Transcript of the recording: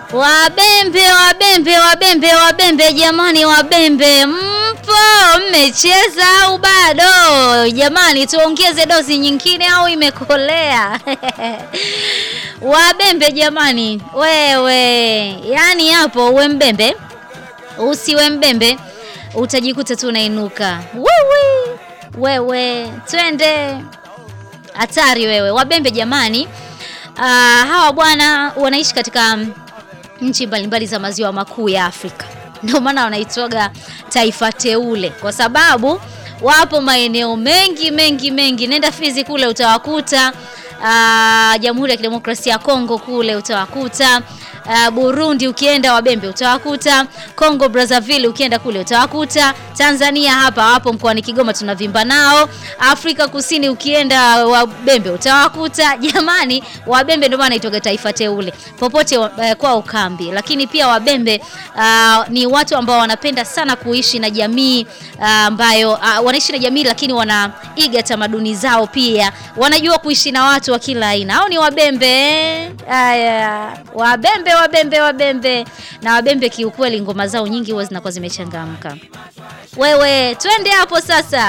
Wabembe, wabembe, wabembe, wabembe, jamani, wabembe mpo? Mmecheza au bado? Jamani, tuongeze dozi nyingine au imekolea? Wabembe jamani, wewe, yaani hapo uwe mbembe usiwe mbembe utajikuta tu unainuka. Wewe, wewe, twende hatari wewe. Wabembe jamani, uh, hawa bwana wanaishi katika nchi mbalimbali za maziwa makuu ya Afrika. Ndio maana wanaitwaga taifa teule, kwa sababu wapo maeneo mengi mengi mengi. Nenda Fizi kule utawakuta, uh, Jamhuri ya Kidemokrasia ya Kongo kule utawakuta Uh, Burundi ukienda Wabembe utawakuta, Congo Brazzaville ukienda kule utawakuta, Tanzania hapa wapo mkoani Kigoma tunavimba nao, Afrika Kusini ukienda Wabembe utawakuta. Jamani, Wabembe ndio maana itoga taifa teule popote uh, kwa ukambi. Lakini pia Wabembe uh, ni watu ambao wanapenda sana kuishi na jamii ambayo uh, uh, wanaishi na jamii lakini wanaiga tamaduni zao, pia wanajua kuishi na watu wa kila aina. Hao ni Wabembe. Haya, Wabembe Wabembe Wabembe na Wabembe, kiukweli ngoma zao nyingi huwa zinakuwa zimechangamka. Wewe twende hapo sasa.